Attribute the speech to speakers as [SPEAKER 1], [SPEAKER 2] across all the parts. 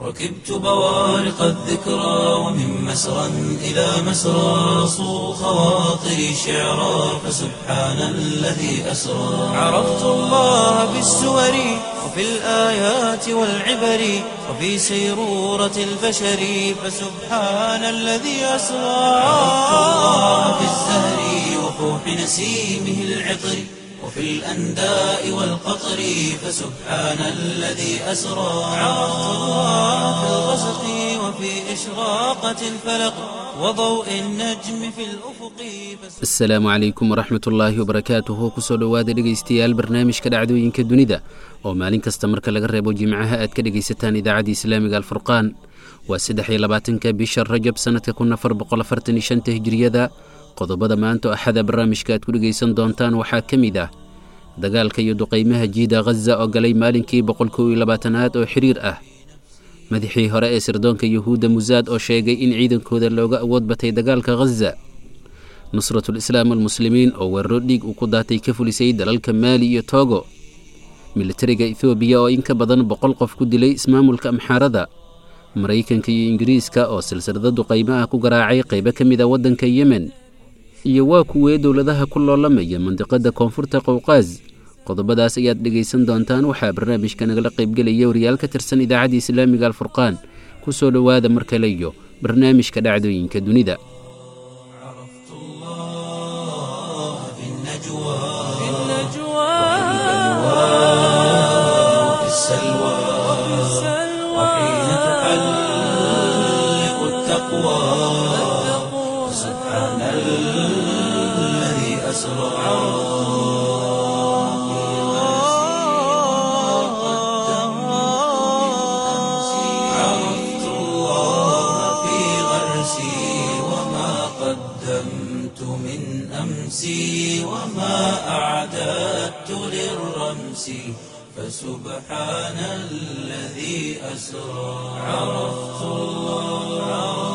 [SPEAKER 1] ركبت بوارق الذكرى ومن مسرى إلى مسرى صو خواطري شعرا فسبحان الذي أسرى عرفت الله بالسور وفي الآيات والعبر وفي سيرورة البشر فسبحان الذي أسرى عرفت الله بالزهر وفوح نسيمه العطر وفي الأنداء والقطر فسبحان الذي أسرى عرفت الله في الغسق وفي إشراقة الفلق وضوء النجم في الأفق
[SPEAKER 2] asalaamu calaykum waraxmat ullaahi wabarakaatuhu kusoo dhowaada dhegaystayaal barnaamijka dhacdooyinka dunida oo maalin kasta marka laga reebo jimcaha aad ka dhegaysataan idaacadda islaamiga alfurqaan waa saddex iyo labaatanka bisha rajab sannadka kun afar boqol afartan iyo shanta hijiriyada qodobada maanta oo axada barnaamijka aad ku dhegaysan doontaan waxaa ka mid ah dagaalka iyo duqaymaha jiida khaza oo galay maalinkii boqol kow iyo labaatanaad oo xiriir ah madaxii hore ee sirdoonka yuhuudda musaad oo sheegay in ciidankooda looga awood batay dagaalka khaza nusratul islaam almuslimiin oo weeraro dhiig uu ku daatay ka fulisay dalalka maali iyo toogo militariga ethoobiya oo in ka badan boqol qof ku dilay ismaamulka amxaarada maraykanka iyo ingiriiska oo silsilada duqaymo ah ku garaacay qaybo ka mid a waddanka yemen iyo waa kuwee dowladaha ku loolamaya mandiqada koonfurta qowqaas qodobadaas ayaad dhegaysan doontaan waxaa barnaamijka nagala qaybgelaya wariyaal ka tirsan idaacadda islaamiga alfurqaan ku soo dhowaada mar kale iyo barnaamijka dhacdooyinka dunida
[SPEAKER 1] عرفت الله في النجوى وفي السلوى وحين تحلق التقوى سبحان الذي أسرى عرفت الله في غرسي وما قدمت من أمسي وما أعددت للرمس فسبحان الذي أسرى عرفت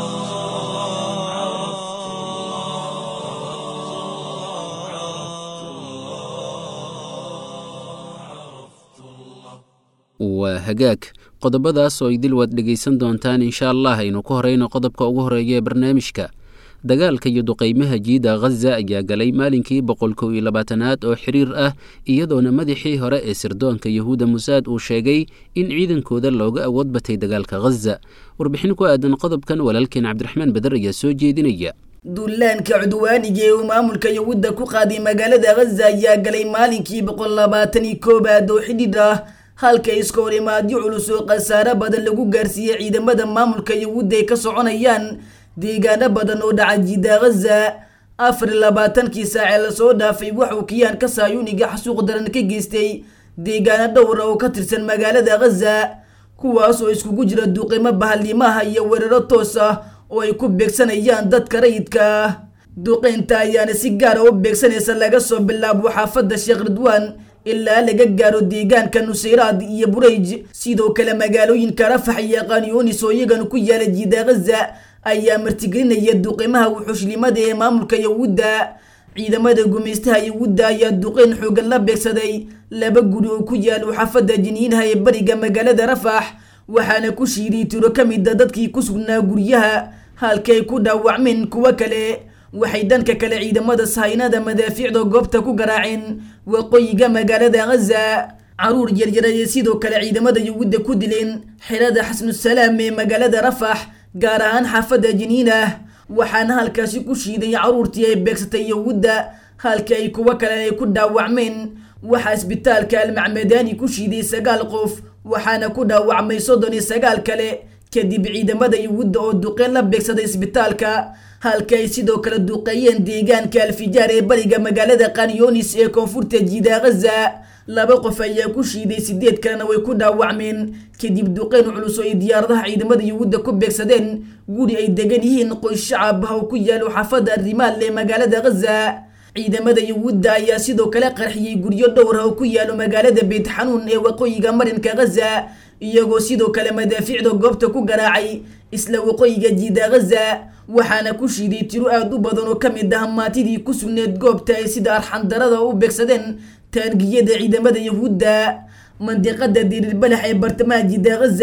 [SPEAKER 2] waa hagaag qodobadaas oo idil waad dhegaysan doontaan insha allah aynu ku horeyno qodobka ugu horeeya ee barnaamijka dagaalka iyo duqaymaha jiida khaza ayaa galay maalinkii boqol kow iyo labaatanaad oo xiriir ah iyadoona madaxii hore ee sirdoonka yuhuudda musaad uu sheegay in ciidankooda looga awood batay dagaalka khaza warbixin ku aadan qodobkan walaalkeen cabdiraxmaan badar ayaa soo jeedinaya
[SPEAKER 3] dullaanka cudwaaniga ee uu maamulka yuhuudda ku qaaday magaalada khaza ayaa galay maalinkii boqol labaatan iyo koobaad oo xidhiidh ah halka iska hor imaadyo culus oo khasaare badan lagu gaarsiiyey ciidamada maamulka yuhuudda ay ka soconayaan deegaano badan oo dhaca jiida khaza afar iyo labaatankii saacee lasoo dhaafay waxuu kiyaanka saayuuniga xasuuq daran ka geystay deegaano dhowra oo ka tirsan magaalada khaza kuwaas oo iskugu jira duqimo bahalimaha iyo weeraro toos ah oo ay ku beegsanayaan dadka rayidka ah duqeynta ayaana si gaara u beegsanaysa laga soo bilaabo xaafadda sheekh ridwaan ilaa laga gaaro deegaanka nusayraad iyo burayj sidoo kale magaalooyinka rafax iyo qanyuunis oo iyagana ku yaala jiida khaza ayaa martigelinaya duqimaha wuxuushlimada ee maamulka yuhuudda ciidamada gumaystaha yuhuudda ayaa duqeyn xoogan la beegsaday laba guri oo ku yaalo xaafadda jiniinaha ee bariga magaalada rafax waxaana ku shiiday tiro ka mida dadkii ku sugnaa guryaha halkay ku dhaawacmeen kuwo kale waxay dhanka kale ciidamada sahaynada madaafiicda goobta ku garaaceen waqooyiga magaalada khaza caruur yaryarayee sidoo kale ciidamada yuhuudda ku dileen xerada xasnusalaam ee magaalada rafax gaar ahaan xaafadda jiniinah waxaana halkaasi ku shiiday caruurtii ay beegsatay yuhuudda halka ay kuwo kale ay ku dhaawacmeen waxaa isbitaalka almacmadaani ku shiiday sagaal qof waxaana ku dhaawacmay soddon iyo sagaal kale kadib ciidamada yuhuudda oo duqeen la beegsaday isbitaalka halka ay sidoo kale duqeeyeen deegaanka alfijaar ee bariga magaalada kanyonis ee koonfurta jiida khaza laba qof ayaa ku shiiday sideed kalena way ku dhaawacmeen kadib duqeyn culus oo ay diyaaradaha ciidamada yuhuudda ku beegsadeen guri ay degan yihiin qoys shacab ah oo ku yaalo xaafadda arrimaal ee magaalada khaza ciidamada yuhuudda ayaa sidoo kale qarxiyey guryo dhowr ah oo ku yaalo magaalada beyt xanuun ee waqooyiga marinka khaza iyagoo sidoo kale madaafiicda goobta ku garaacay isla waqooyiga jiida khaza waxaana ku shiiday tiro aada u badan oo ka mid ah maatidii ku sugneed goobta ay sida arxandarada u beegsadeen taangiyada ciidamada yuhuudda mandiqada diriirbalax ee bartamaha jiida khaza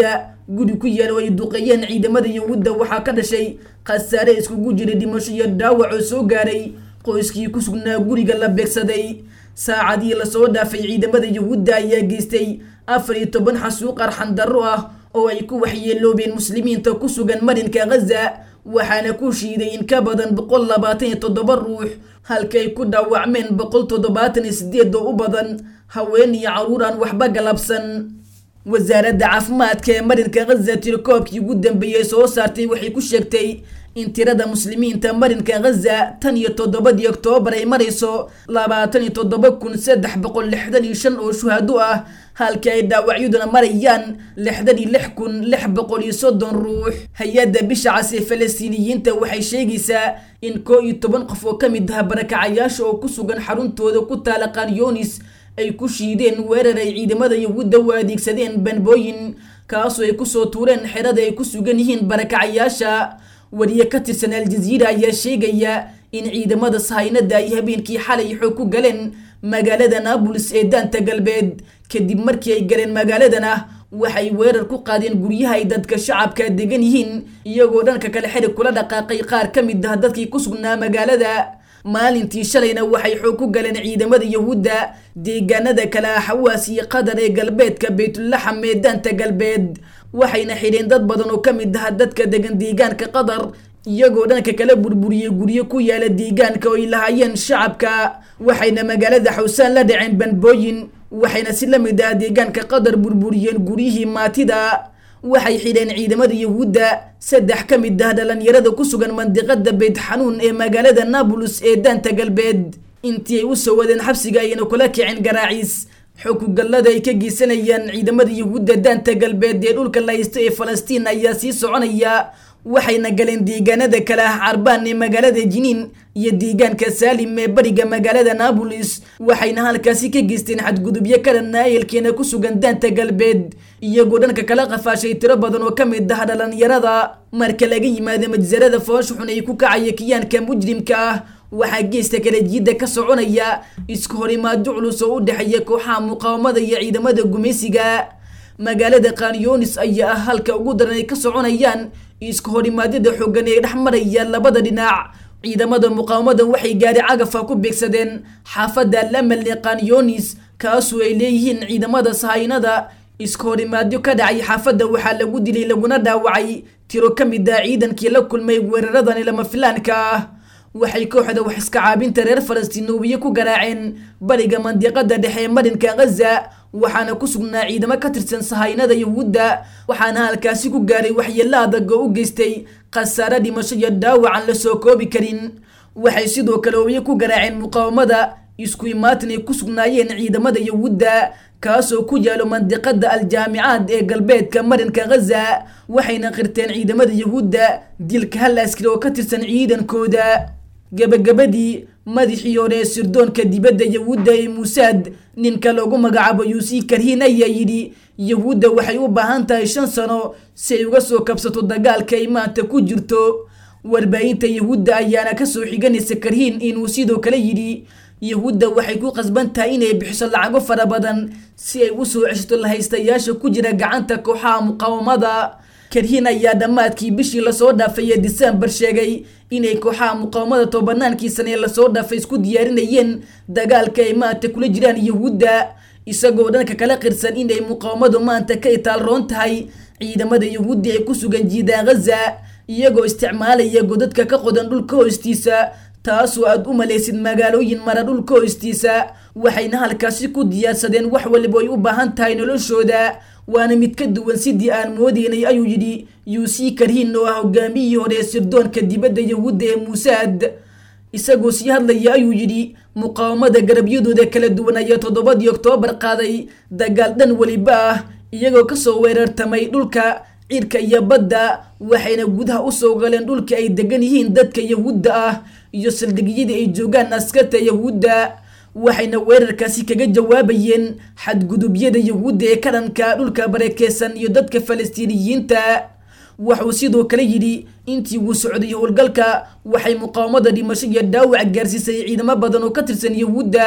[SPEAKER 3] guri ku yaala oo ay duqeeyeen ciidamada yahuudda waxaa ka dhashay khasaare iskugu jiray dhimasho iyo dhaawac oo soo gaaray qoyskii ku sugnaa guriga la beegsaday saacadii lasoo dhaafay ciidamada yahuudda ayaa geystay afar iyo toban xasuuq arxan darro ah oo ay ku waxyeeloobeen muslimiinta ku sugan marinka ghaza waxaana ku shiiday in ka badan boqol labaatan iyo toddoba ruux halka ay ku dhaawacmeen boqol toddobaatan iyo sideed oo u badan haween iyo caruur aan waxba galabsan wasaaradda caafimaadka ee marinka ghaza tirakoobkii ugu dambeeyey soo saartay waxay ku sheegtay in tirada muslimiinta marinka ghaza tan iyo toddobadii oktoobar ay marayso labaatan iyo toddoba kun saddex boqol lixdan iyo shan oo shuhado ah halka ay dhaawacyaduna marayaan lixdan iyo lix kun lix boqol iyo soddon ruux hay-adda bisha cas ee falastiiniyiinta waxay sheegaysaa in koo iyo toban qof oo ka mid ah barakacayaasha oo ku sugan xaruntooda ku taala kanyonis ay ku shiideen weerar ay ciidamada yahuudda u adeegsadeen banbooyin kaasoo ay kusoo tuureen xerada ay ku sugan yihiin barakacayaasha wariye ka tirsan aljaziira ayaa sheegaya in ciidamada sahaynada ay habeenkii xalay xoog ku galeen magaalada naabulis ee daanta galbeed kadib markii ay galeen magaaladana waxay weerar ku qaadeen guryaha ay dadka shacabka degan yihiin iyagoo dhanka kale xerig kula dhaqaaqay qaar ka mid ah dadkii ku sugnaa magaalada maalintii shalayna waxay xoog ku galeen ciidamada yahuudda deegaanada kale ah xawaas iyo qatar ee galbeedka baytulaxam ee daanta galbeed waxayna xidheen dad badan oo ka mid ah dadka degan deegaanka qatar iyagoo dhanka kala burburiyey guryo ku yaala deegaanka oo ay lahaayeen shacabka waxayna magaalada xawsaan la dhaceen banbooyin waxayna si la mid ah deegaanka qatar burburiyeen guryihii maatida waxay xidheen ciidamada yahuudda saddex ka mid ah dhalinyarada ku sugan mandiqada beyt xanuun ee magaalada nablus ee daanta galbeed intii ay u soo wadeen xabsiga ayayna kula kicin garaaciis xukugallada ay ka geysanayaan ciidamada yahuudda daanta galbeed ee dhulka la haysto ee falastiin ayaa sii soconaya waxayna galeen deegaanada kale ah carbaan ee magaalada jiniin iyo deegaanka saalim ee bariga magaalada naabolis waxayna halkaasi ka geysteen xadgudubyo ka dhanna ehelkeena ku sugan daanta galbeed iyagoo dhanka kala qafaashay tiro badan oo ka mid ah dhalinyarada marka laga yimaado majsarada foosha xun ay ku kacaya kiyaanka mujrimka ah waxaa geesta kale jiidda ka soconaya isku horimaado culus oo u dhexeeya kooxaha muqaawamada iyo ciidamada gumaysiga magaalada kanyonis ayaa ah halka ugu daran ay ka soconayaan isku horimaadyada xoogan ee dhex maraya labada dhinac ciidamada muqaawamada waxay gaari cagafa ku beegsadeen xaafadda lamal ee kanyonis kaasoo ay leeyihiin ciidamada sahaynada isku horimaadyo ka dhacay xaafadda waxaa lagu dilay laguna dhaawacay tiro ka mid ah ciidankii la kulmay weeraradani lama filaanka ah waxay kooxda wax iska caabinta reer falastiinowiye ku garaaceen bariga mandiqada dhexe ee marinka ghaza waxaana ku sugnaa ciidamo ka tirsan sahaynada yahuudda waxaana halkaasi ku gaaray waxyeelo adag oo u geystay khasaare dhimasho iyo dhaawacan la soo koobi karin waxay sidoo kale obiye ku garaaceen muqaawamada isku imaatin ay ku sugnaayeen ciidamada yahuudda kaasoo ku yaalo mandiqada aljaamicaad ee galbeedka marinka ghaza waxayna qirteen ciidamada yahuudda dilka hal askari oo ka tirsan ciidankooda gabagabadii madaxii hore ee sirdoonka dibadda yahuudda ee muusaad ninka loogu magacaabo yuusii karhiin ayaa yidhi yahuudda waxay u baahan tahay shan sano si ay uga soo kabsato dagaalka ay maanta ku jirto warbaahinta yahuudda ayaana kasoo xiganaysa karhiin inuu sidoo kale yidhi yahuudda waxay ku qasban tahay inay bixiso lacago fara badan si ay u soo ceshato lahaystayaasha ku jira gacanta kooxaha muqaawamada karhiin ayaa dhammaadkii bishii lasoo dhaafay ee disembar sheegay inay kooxaha muqaawamada tobanaankii sane ee lasoo dhaafay isku diyaarinayeen dagaalka ay maanta kula jiraan yahuudda isagoo dhanka kala qirsan inay muqaawamadu maanta ka itaalroon tahay ciidamada yahuudda ee ku sugan jiidaan ghaza iyagoo isticmaalaya godadka ka qodan dhulka hoostiisa taasoo aad u malaysid magaalooyin mara dhulka hoostiisa waxayna halkaasi ku diyaarsadeen wax waliba ay u baahan tahay noloshooda waana mid ka duwan sidii aan moodeynay ayuu yidhi yuusii karhiin oo ah hogaamiyihii hore ee sirdoonka dibadda yahuudda ee muusaad isagoo sii hadlaya ayuu yidhi muqaawamada garabyadooda kala duwan ayaa toddobadii oktoobar qaaday dagaal dhan weliba ah iyagoo kasoo weerartamay dhulka cirka iyo badda waxayna gudaha usoo galeen dhulka ay degan yihiin dadka yahuudda ah iyo saldhigyadii ay joogaan askarta yahuudda waxayna weerarkaasi kaga jawaabayeen xadgudubyada yahuudda ee ka dhanka dhulka barakeysan iyo dadka falastiiniyiinta wuxuu sidoo kale yidhi intii uu socday howlgalka waxay muqaawamada dhimasho iyo dhaawac gaarsiisay ciidamo badan oo ka tirsan yahuudda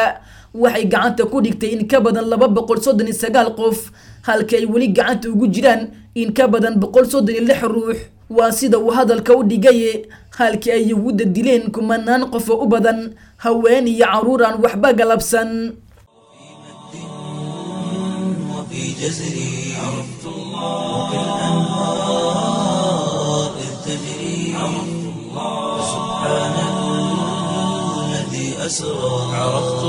[SPEAKER 3] waxay gacanta ku dhigtay in ka badan laba boqol soddon iyo sagaal qof halka ay weli gacanta ugu jiraan in ka badan boqol soddon iyo lix ruux waa sida uu hadalka u dhigaye halkii ay yahuudda dileen kumanaan qof oo u badan haween iyo carruur aan waxba galabsan
[SPEAKER 1] وفي جزري عرفت الله وبالأنهار إذ تجري عرفت الله سبحان الذي أسرى عرفت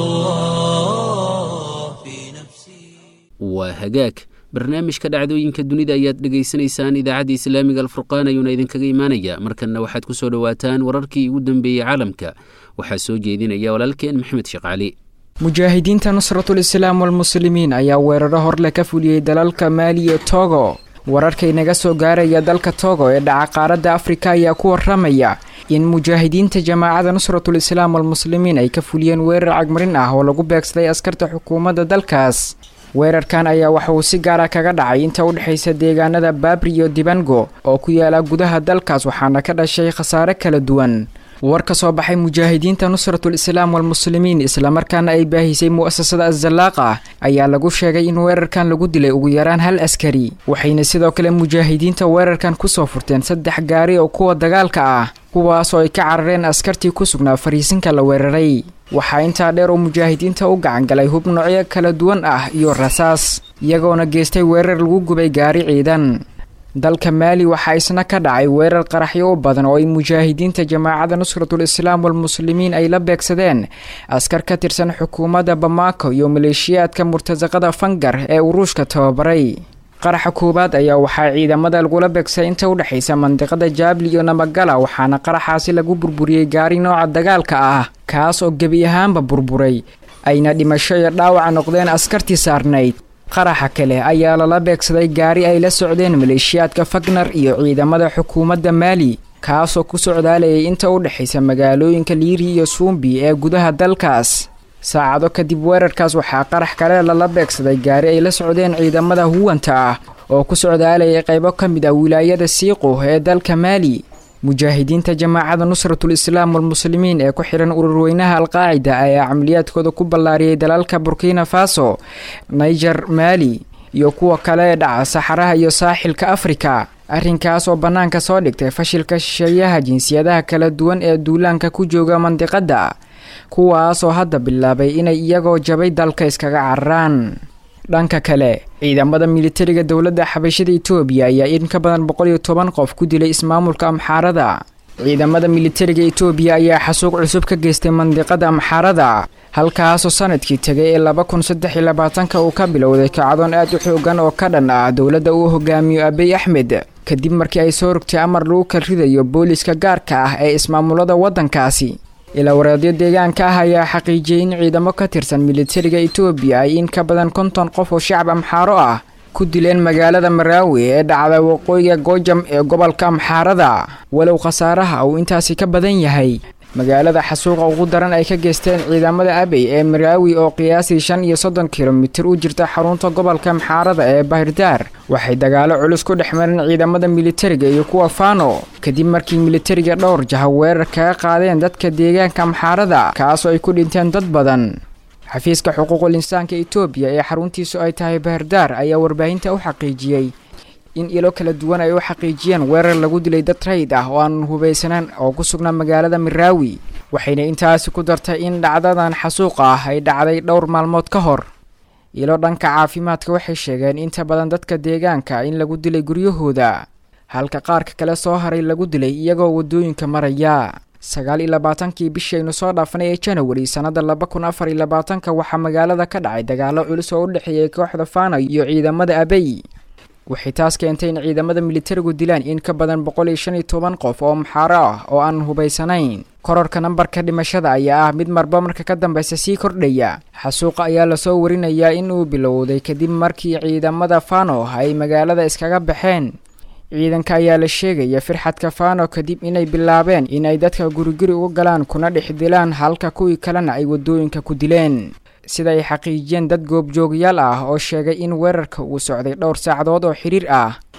[SPEAKER 1] الله في نفسي
[SPEAKER 2] waa hagaag barnaamijka dhacdooyinka dunida ayaad dhegaysanaysaan idaacadda islaamiga alfurqaan ayuuna idinkaga imaanaya markanna waxaad ku soo dhowaataan wararkii ugu dambeeyey caalamka waxaa soo jeedinaya walaalkeen maxamed sheekh cali
[SPEAKER 4] mujaahidiinta nusratul islaam walmuslimiin ayaa weeraro horleh ka fuliyey dalalka maali iyo togo wararka inaga soo gaaraya dalka togo ee dhaca qaaradda afrika ayaa ku waramaya in mujaahidiinta jamaacada nusratul islaam walmuslimiin ay ka fuliyeen weerar cagmarin ah oo lagu beegsaday askarta xukuumadda dalkaas weerarkan ayaa waxa uu si gaara kaga dhacay inta u dhexaysa deegaanada baabri iyo dibango oo ku yaala gudaha dalkaas waxaana ka dhashay khasaare kala duwan war ka soo baxay mujaahidiinta nusratul islaam walmuslimiin islamarkaana ay baahisay mu'asasada azallaaqa ayaa lagu sheegay in weerarkan lagu dilay ugu yaraan hal askari waxayna sidoo kale mujaahidiinta weerarkan kusoo furteen saddex gaari oo kuwa dagaalka ah kuwaas oo ay ka carareen askartii ku sugnaa fariisinka la weeraray waxaa intaa dheer oo mujaahidiinta u gacan galay hub noocyo kala duwan ah iyo rasaas iyagoona geystay weerar lagu gubay gaari ciidan dalka maali waxaa isna ka dhacay weerar qaraxyo u badan oo ay mujaahidiinta jamaacada nusratul islaam walmuslimiin ay la beegsadeen askar ka tirsan xukuumadda bamako iyo maleeshiyaadka murtasaqada fangar ee uruushka tababaray qaraxa koowaad ayaa waxaa ciidamada lagula beegsay inta u dhexaysa mandiqada jaabli iyo namagala waxaana qaraxaasi lagu burburiyey gaari nooca dagaalka ah kaas oo gebi ahaanba burburay ayna dhimasho iyo dhaawaca noqdeen askartii saarnayd qaraxa kale ayaa lala beegsaday gaari ay la socdeen maleeshiyaadka fagnar iyo ciidamada xukuumadda maali kaasoo ku socdaalayay inta u dhexaysa magaalooyinka liiri iyo suumbi ee gudaha dalkaas saacado kadib weerarkaas waxaa qarax kale lala beegsaday gaari ay la socdeen ciidamada huwanta ah oo ku socdaalayay qaybo ka mid ah wilaayada siiqo ee dalka maali mujaahidiinta jamaacada nusratul islaam walmuslimiin ee ku xidhan ururweynaha alqaacida ayaa camaliyaadkooda ku ballaariyey dalalka burkina faso niger maali iyo kuwa kale ee dhaca saxaraha iyo saaxilka afrika arrinkaas oo bannaanka soo dhigtay fashilka shisheeyaha jinsiyadaha kala duwan ee duulaanka ku jooga mandiqadda kuwaas oo hadda bilaabay inay iyagoo jabay dalka iskaga cararaan dhanka kale ciidamada militariga dowladda xabashada etoobiya ayaa in ka badan boqol iyo toban qof ku dilay ismaamulka amxaarada ciidamada militariga etoobiya ayaa xasuuq cusub ka geystay mandiqada amxaarada halkaasoo sanadkii tegay ee laba kun saddex iyo labaatanka uu ka bilowday kacdoon aad u xoogan oo ka dhan ah dowladda uu hogaamiyo abiy axmed kadib markii ay soo rogtay amar lagu kal ridayo booliska gaarka ah ee ismaamulada waddankaasi ilaa wareedyo deegaanka ah ayaa xaqiijiyey in ciidamo ka tirsan militariga etoobiya ay in ka badan konton qof oo shacab amxaaro ah ku dileen magaalada maraawi ee dhacda waqooyiga goojam ee gobolka amxaarada walow khasaaraha uu intaasi ka badan yahay magaalada xasuuqa ugu daran ay ka geysteen ciidamada abey ee maraawi oo qiyaasii shan iyo soddon kilomitir u jirta xarunta gobolka amxaarada ee bahirdaar waxay dagaalo culus ku dhex mareen ciidamada militariga iyo kuwa fano kadib markii militariga dhowr jaha weerar kaga qaadeen dadka deegaanka amxaarada kaasoo ay ku dhinteen dad badan xafiiska xuquuqul insaanka etoobiya ee xaruntiisu ay tahay bahirdaar ayaa warbaahinta u xaqiijiyey in ilo kala duwan ay u xaqiijiyeen weerar lagu dilay dad rayid ah oo aan hubaysanaan oo ku sugnaa magaalada miraawi waxayna intaasi ku dartay in dhacdadan xasuuqa ah ay dhacday dhowr maalmood ka hor ilo dhanka caafimaadka waxay sheegeen inta badan dadka deegaanka in lagu dilay guryahooda halka qaarka kale soo haray lagu dilay iyagoo waddooyinka maraya sagaal iyo labaatankii bishii aynu soo dhaafanay ee janawari sannada laba kun afar iyo labaatanka waxaa magaalada ka dhacay dagaalo culus oo u dhexeeyay kooxda fana iyo ciidamada abey waxay taas keentay in ciidamada militarigu dilaan in ka badan boqol iyo shan iyo toban qof oo maxaaro ah oo aan hubaysanayn kororka nambarka dhimashada ayaa ah mid marba marka ka dambeysa sii kordhaya xasuuqa ayaa lasoo warinayaa in uu bilowday kadib markii ciidamada fano ay magaalada iskaga baxeen ciidanka ayaa la sheegaya firxadka fano kadib inay bilaabeen inay dadka guriguri uga galaan kuna dhex dilaan halka kuwii kalena ay waddooyinka ku dileen sida ay xaqiijiyeen dad goobjoogayaal ah oo sheegay in weerarka uu socday dhowr saacadood oo xiriir ah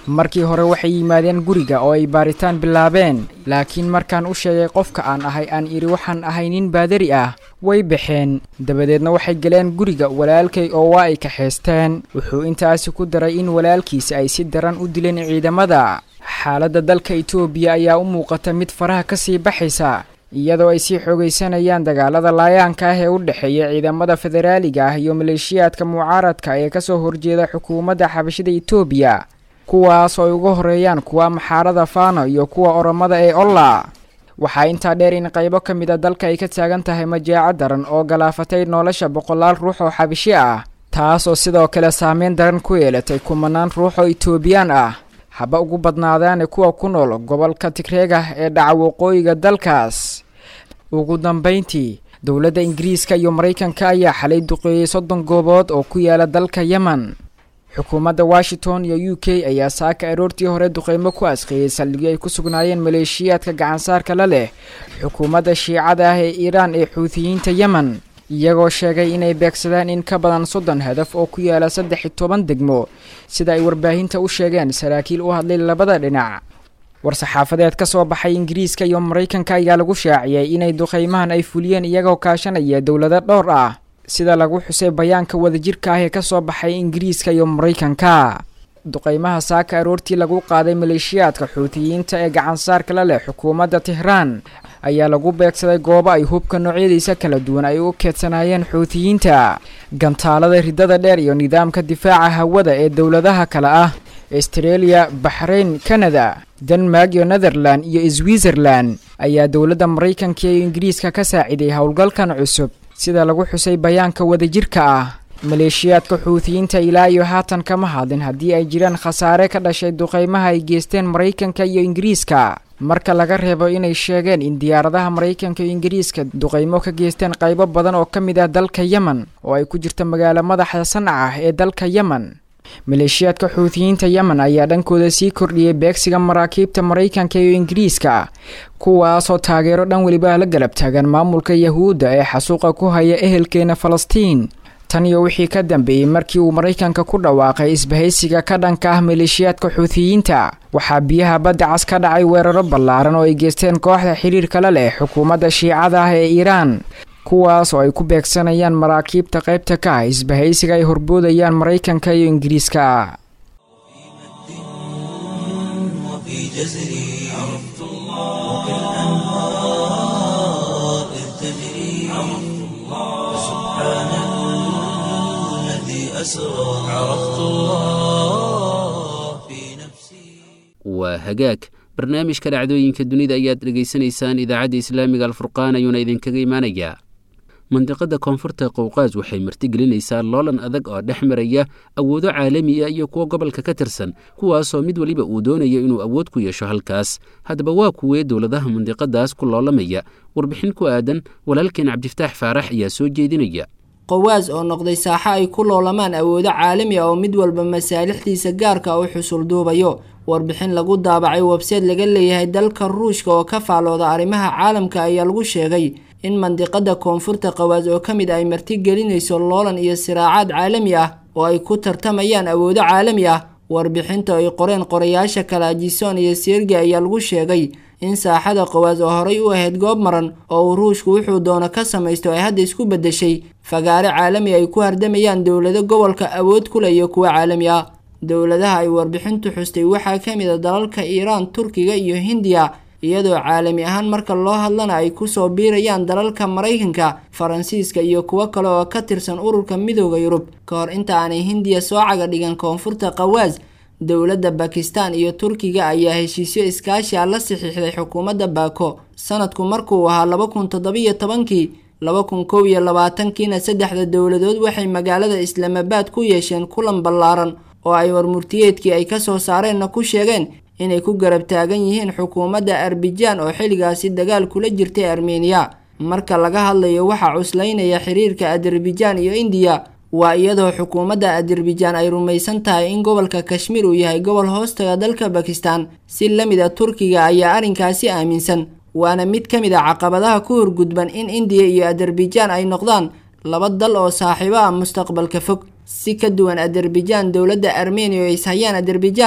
[SPEAKER 4] markii hore waxay yimaadeen guriga oo ay baaritaan bilaabeen laakiin markaan u sheegay qofka aan ahay aan idhi waxaan ahay nin baadari ah way baxeen dabadeedna waxay galeen guriga walaalkay oo waa ay kaxaysteen wuxuu intaasi ku daray in walaalkiisa ay si daran u dileen ciidamada xaaladda dalka itoobiya ayaa u muuqata mid faraha ka sii baxaysa iyadoo ay sii xoogaysanayaan dagaalada laayaanka ah ee u dhexeeya ciidamada federaaliga ah iyo maleeshiyaadka mucaaradka ee kasoo horjeeda xukuumadda xabashida itoobiya kuwaas oo ay uga horeeyaan kuwa maxaarada faano iyo kuwa oromada ee olla waxaa intaa dheer in qaybo ka mid a dalka ay ka taagan tahay majaaco daran oo galaafatay nolosha boqolaal ruux oo xabishi ah taas oo sidoo kale saameyn daran ku yeelatay kumanaan ruux oo itoobiyaan ah haba ugu badnaadaane kuwa ku nool gobolka tigreega ee dhaca waqooyiga dalkaas ugu dambayntii dowladda ingiriiska iyo maraykanka ayaa xalay duqeeyey soddon goobood oo ku yaala dalka yemen xukuumadda washington iyo u k ayaa saaka aroortii hore duqeymo ku asqeeyey saldhigyo ay ku sugnaayeen maleeshiyaadka gacansaarka la leh xukuumadda shiicada ah ee iiraan ee xuutiyiinta yemen iyagoo sheegay inay beegsadaan in ka badan soddon hadaf oo ku yaala saddex iyo toban degmo sida ay warbaahinta u sheegeen saraakiil u hadlay labada dhinac war-saxaafadeed ka soo baxay ingiriiska iyo maraykanka ayaa lagu shaaciyey inay duqeymahan ay fuliyeen iyagoo kaashanaya dowlado dhowr ah sida lagu xusay bayaanka wadajirka ah ee ka soo baxay ingiriiska iyo maraykanka duqeymaha saaka aroortii lagu qaaday maleeshiyaadka xuutiyiinta ee gacansaarka la leh xukuumadda tehraan ayaa lagu beegsaday goobo ay hubka noocyadiisa kala duwan ay u keedsanaayeen xuutiyiinta gantaalada ridada dheer iyo nidaamka difaaca hawada ee dowladaha kale ah astreeliya baxrayn kanada denmark iyo netherland iyo switzerland ayaa dowladda maraykanka iyo ingiriiska ka saaciday howlgalkan cusub sida lagu xusay bayaanka wadajirka ah maleeshiyaadka xuutiyiinta ilaa iyo haatan kama hadlin haddii ay jiraan khasaare ka dhashay duqeymaha ay geysteen maraykanka iyo ingiriiska marka laga reebo inay sheegeen in diyaaradaha maraykanka iyo ingiriiska duqeymo ka geysteen qaybo badan oo ka mid ah dalka yemen oo ay ku jirta magaalo madaxa sanca ah ee dalka yemen maleeshiyaadka xuutiyiinta yemen ayaa dhankooda sii kordhiyey beegsiga maraakiibta maraykanka iyo ingiriiska kuwaasoo taageero dhan weliba la galab taagan maamulka yahuudda ee xasuuqa ku haya ehelkeena falastiin tan iyo wixii ka dambeeyey markii uu maraykanka ku dhawaaqay isbahaysiga ka dhanka ah maleeshiyaadka xuutiyiinta waxaa biyaha badda cas ka dhacay weeraro ballaaran oo ay geysteen kooxda xiriirka la leh xukuumadda shiicada ah ee iiraan kuwaas oo ay ku beegsanayaan maraakiibta qaybta ka ah isbahaysiga ay horboodayaan maraykanka iyo ingiriiska
[SPEAKER 1] وفي جزري عرفت الله وكالأنهار إذ تجري عرفت الله سبحان الذي أسرى عرفت الله في نفسي
[SPEAKER 2] waa hagaag barnaamijka dhacdooyinka dunida ayaad dhegaysanaysaan idaacadda islaamiga alfurqaan ayuuna idinkaga imaanayaa mandiqada koonfurta qowqaas waxay martigelinaysaa loolan adag oo dhex maraya awoodo caalami ah iyo kuwo gobolka ka tirsan kuwaasoo mid weliba uu doonayo inuu awood ku yeesho halkaas haddaba waa kuwee dowladaha mandiqadaas ku loolamaya warbixin ku aadan walaalkeen cabdifataax faarax ayaa soo jeedinaya
[SPEAKER 5] qowaas oo noqday saaxo ay ku loolamaan awoodo caalami ah oo mid walba masaalixdiisa gaarka u xusul duubayo warbixin lagu daabacay webseed laga leeyahay dalka ruushka oo ka faalooda arrimaha caalamka ayaa lagu sheegay in mandiqada koonfurta qawaas oo ka mid ay martigelinayso loolan iyo siraacaad caalami ah oo ay ku tartamayaan awoodo caalami ah warbixinta ay qoreen qorayaasha kalajison iyo sergi ayaa lagu sheegay in saaxada qawaas oo horay u ahayd goob maran oo uu ruushku wuxuu doono ka samaysto ay hadda isku beddeshay fagaare caalami ay ku hardamayaan dowlado gobolka awood ku leh iyo kuwo caalami ah dowladaha ay warbixintu xustay waxaa ka mid a dalalka iiraan turkiga iyo hindiya iyadoo caalami ahaan marka loo hadlana ay kusoo biirayaan dalalka maraykanka faransiiska iyo kuwo kale oo ka tirsan ururka midooda yurub ka hor inta aanay hindiya soo caga dhigan koonfurta qawaas dowladda bakistan iyo turkiga ayaa heshiisyo iskaashi ah la saxiixday xukuumadda baako sanadku markuu ahaa laba kun toddobiyo tobankii laba kun kow iyo labaatankiina saddexda dowladood waxay magaalada islaamabaad ku yeesheen kulan ballaaran oo ay warmurtiyeedkii ay kasoo saareenna ku sheegeen inay ku garab taagan yihiin xukuumadda arbijaan oo xilligaasi dagaal kula jirtay armeniya marka laga hadlayo waxaa cuslaynaya xiriirka azerbijaan iyo indiya waa iyadoo xukuumadda azerbijaan ay rumaysan tahay in gobolka kashmiir uu yahay gobol hoostaga dalka bakistan si la mid a turkiga ayaa arrinkaasi aaminsan waana mid ka mid a caqabadaha ku horgudban in indiya iyo azerbijaan ay noqdaan laba dal oo saaxiibo ah mustaqbalka fog si ka duwan azerbijaan dowladda armeniya oo ishayaan azerbijaan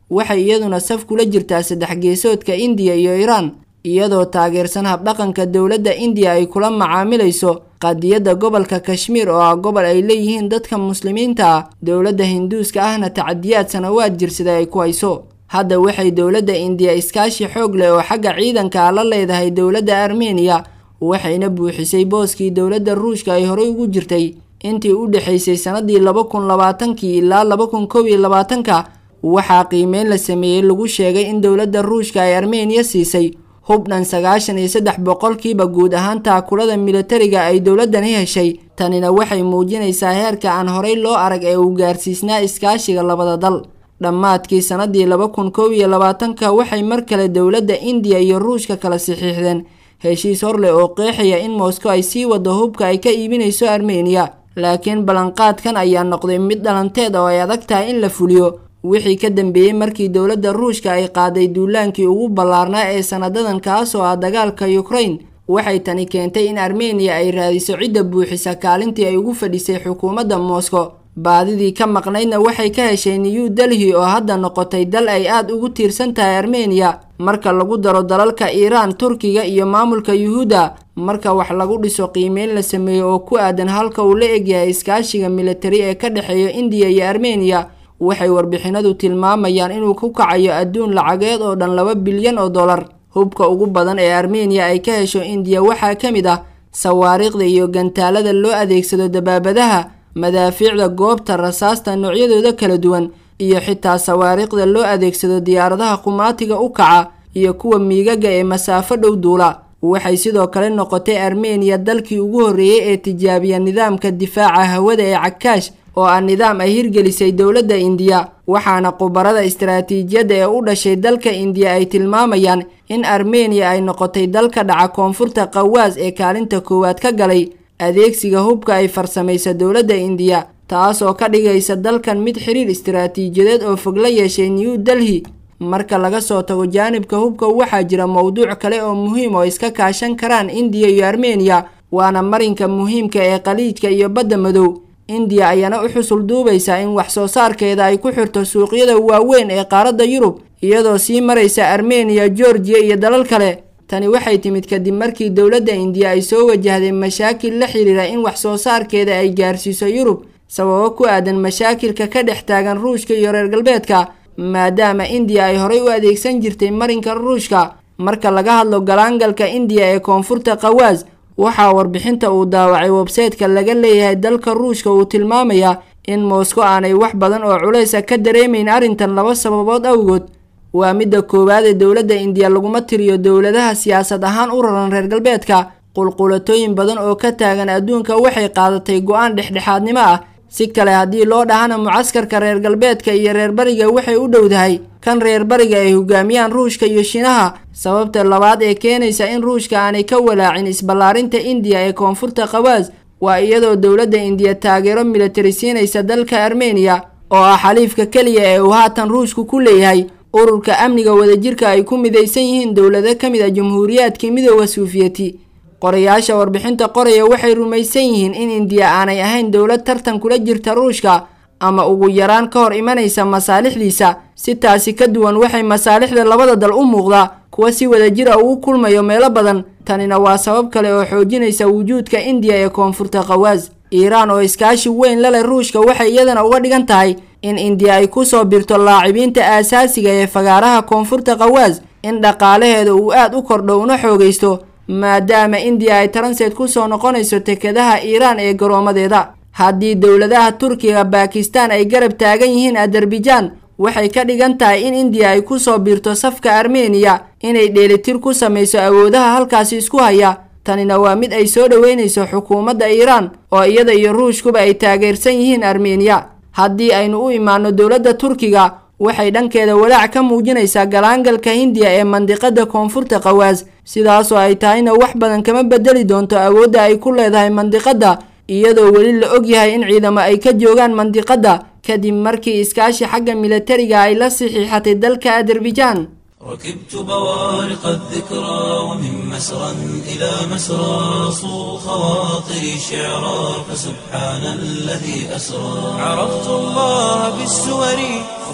[SPEAKER 5] waxay iyaduna saf kula jirtaa saddex geesoodka indiya iyo iiraan iyadoo taageersan habdhaqanka dowladda indiya ay kula macaamilayso qadiyadda gobolka kashmiir oo ah gobol ay leeyihiin dadka muslimiinta ah dowladda hinduuska ahna tacadiyaad sanawaad jirsada ay ku hayso hadda waxay dowladda indiya iskaashi xoog leh oo xagga ciidanka ah la leedahay dowladda armeniya waxayna buuxisay booskii dowladda ruushka ay horey ugu jirtay intii u dhexaysay sannadii laba kun labaatankii ilaa laba kun kow iyo labaatanka waxaa qiimeyn la sameeyey lagu sheegay in dowladda ruushka ay armeniya siisay hubdhan sagaashan iyo saddex boqolkiiba guud ahaan taakulada militariga ay dowladdani heshay tanina waxay muujinaysaa heerka aan horey loo arag ee uu gaarsiisnaa iskaashiga labada dal dhammaadkii sannadii laba kun kow iyo labaatanka waxay mar kale dowladda indiya iyo ruushka kala saxiixdeen heshiis horleh oo qeexaya in moscow ay sii wado hubka ay ka iibinayso armeniya laakiin ballanqaadkan ayaa noqday mid dhalanteed oo ay adag tahay in la fuliyo wixii ka dambeeyey markii dowladda ruushka ay qaaday duulaankii ugu ballaarnaa ee sanadadan kaas oo ah dagaalka ukraine waxay tani keentay in armeniya ay raadiso cidda buuxisa kaalintii ay ugu fadhisay xukuumadda moscow baadidii ka maqnaydna waxay ka heshay new delhi oo hadda noqotay dal ay aad ugu tiirsan tahay armeniya marka lagu daro dalalka iiraan turkiga iyo maamulka yuhuudda marka wax lagu dhiso qiimeyn la sameeyo oo ku aadan halka uu la egyahay iskaashiga militari ee ka dhexeeya indiya iyo armeniya waxay warbixinadu tilmaamayaan inuu ku kacayo adduun lacageed oo dhan laba bilyan oo dollar hubka ugu badan ee armeniya ay ka hesho indiya waxaa ka mid ah sawaariikhda iyo gantaalada loo adeegsado dabaabadaha madaafiicda goobta rasaasta noocyadooda kala duwan iyo xitaa sawaariikhda loo adeegsado diyaaradaha qumaatiga u kaca iyo kuwa miigaga ee masaafo dhow duula waxay sidoo kale noqotay armeniya dalkii ugu horreeyey ee tijaabiya nidaamka difaaca hawada ee cakaash oo ah nidaam ay hirgelisay dowladda indiya waxaana khubarada istaraatiijiyadda ee u dhashay dalka indiya ay tilmaamayaan in armeniya ay noqotay dalka dhaca koonfurta qawaas ee kaalinta koowaad ka galay adeegsiga hubka ay farsamaysa dowladda indiya taas oo ka dhigaysa dalkan mid xiriir istaraatiijiyadeed oo fog la yeeshay new delhi marka laga soo tago jaanibka hubka waxaa jira mowduuc kale oo muhiim oo iska kaashan karaan indiya iyo armeniya waana marinka muhiimka ee khaliijka iyo badda madow indiya ayaana u xusul duubaysaa in wax soo saarkeeda ay ku xirto suuqyada waaweyn ee qaaradda yurub iyadoo sii maraysa armeniya georgiya iyo dalal kale tani waxay timid kadib markii dowladda indiya ay soo wajahday mashaakil la xiriira in wax soo saarkeeda ay gaarsiiso yurub sababo ku aadan mashaakilka ka dhex taagan ruushka iyo reer galbeedka maadaama indiya ay horey u adeegsan jirtay marinka ruushka marka laga hadlo galaangalka indiya ee koonfurta qawaas waxaa warbixinta uu daawacay websayteka laga leeyahay dalka ruushka uu tilmaamayaa in moscow aanay wax badan oo culaysa ka dareemayn arrintan laba sababood awgood waa midda koowaad ee dowladda indiya laguma tiriyo dowladaha siyaasad ahaan u raran reer galbeedka qulqulatooyin badan oo ka taagan adduunka waxay qaadatay go-aan dhexdhexaadnimo ah si kale haddii loo dhahana mucaskarka reer galbeedka iyo reer bariga waxay u dhowdahay kan reer bariga ay hogaamiyaan ruushka iyo shiinaha sababta labaad ee keenaysa in ruushka aanay ka walaacin isballaarinta indiya ee koonfurta qawaas waa iyadoo dowladda indiya taageero militari siinaysa dalka armeniya oo ah xaliifka keliya ee uu haatan ruushku ku leeyahay ururka amniga wadajirka ay ku midaysan yihiin dowlado ka mid a jamhuuriyaadkii midooda suufiyeti qorayaasha warbixinta qoraya waxay rumaysan yihiin in indiya aanay ahayn dowlad tartan kula jirta ruushka ama ugu yaraan ka hor imanaysa masaalixdiisa si taasi ka duwan waxay masaalixda labada dal u muuqdaa kuwa si wadajira ugu kulmayo meelo badan tanina waa sabab kale oo xoojinaysa wujuudka indiya ee koonfurta qawaas iiraan oo iskaashi weyn la leh ruushka waxay iyadana uga dhigan tahay in indiya ay kusoo birto laacibiinta aasaasiga ee fagaaraha koonfurta qawaas in dhaqaalaheeda uu aad u kordho una xoogaysto maadaama indiya ay taranseed kusoo noqonayso tekadaha iiraan ee garoomadeeda haddii dowladaha turkiga baakistaan ay garab taagan yihiin azerbaijan waxay ka dhigan tahay in indiya ay kusoo biirto safka armeniya inay dheelitir ku samayso awoodaha halkaasi isku haya tanina waa mid ay soo dhoweynayso xukuumadda iiraan oo iyada iyo ruushkuba ay taageersan yihiin armeniya haddii aynu u imaano dowladda turkiga waxay dhankeeda walaac ka muujinaysaa galaangalka hindiya ee mandiqada koonfurta qawaas sidaasoo ay tahayna wax badan kama bedeli doonto awoodda ay ku leedahay mandiqadda iyadoo weli la ogyahay in ciidamo ay ka joogaan mandiqadda kadib markii iskaashi xagga militariga ay la saxiixatay dalka azerbaijan
[SPEAKER 1] ركبت بوارق الذكرى ومن مسرى إلى مسرى صو خواطري شعرا فسبحان الذي أسرى عرفت الله بالسور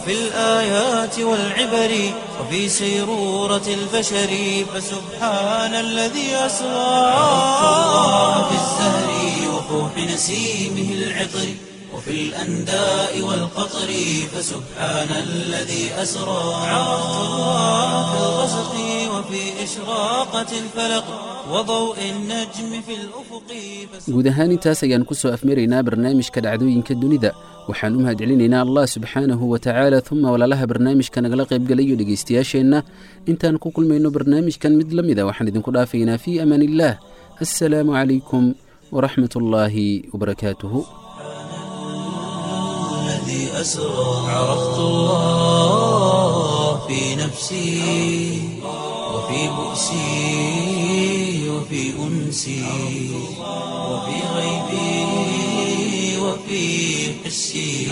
[SPEAKER 1] وفي الآيات والعبر وفي سيرورة البشر فسبحان الذي أسرى عرفت الله في الزهر وفوح نسيمه العطر وفي الأنداء والقطر فسبحان الذي أسرى عرفت الله في الغسق وفي إشراقة الفلق وضوء النجم في الأفق
[SPEAKER 2] guud ahaan intaas ayaan ku soo afmaraynaa barnaamijka dhacdooyinka dunida waxaan u mahadcelinaynaa allah subxaanahu wa tacaala uma walaalaha barnaamijka nagala qaybgalayo dhegaystayaasheenna intaan ku kulmayno barnaamijkan mid la mida waxaan idinku dhaafaynaa fii amaan illaah assalaamu calaykum waraxmat ullaahi wabarakaatuhu
[SPEAKER 1] الذي أسرى عرفت الله في نفسي وفي بؤسي وفي أنسي وفي غيبي وفي حسي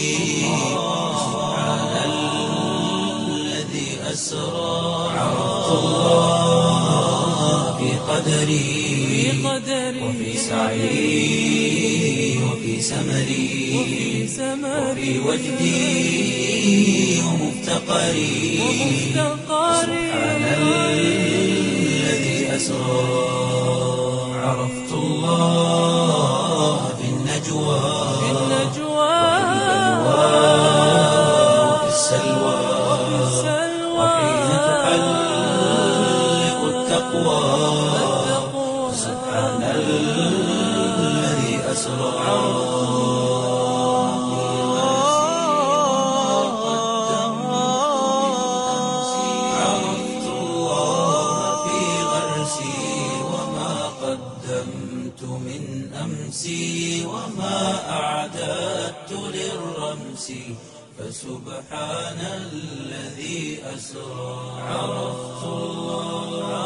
[SPEAKER 1] سبحان الذي أسرى عرفت الله في قدري وفي سعي وفي سمري وفي وجدي ومفتقري سبحان الذي أسرى عرفت الله في النجوى وفي السلوى وحين تحلق التقوى سبحان الذي أسرى عرفت الله في غرسي وما قدمت من أمسي وما أعددت للرمس فسبحان الذي أسرى عرفت الله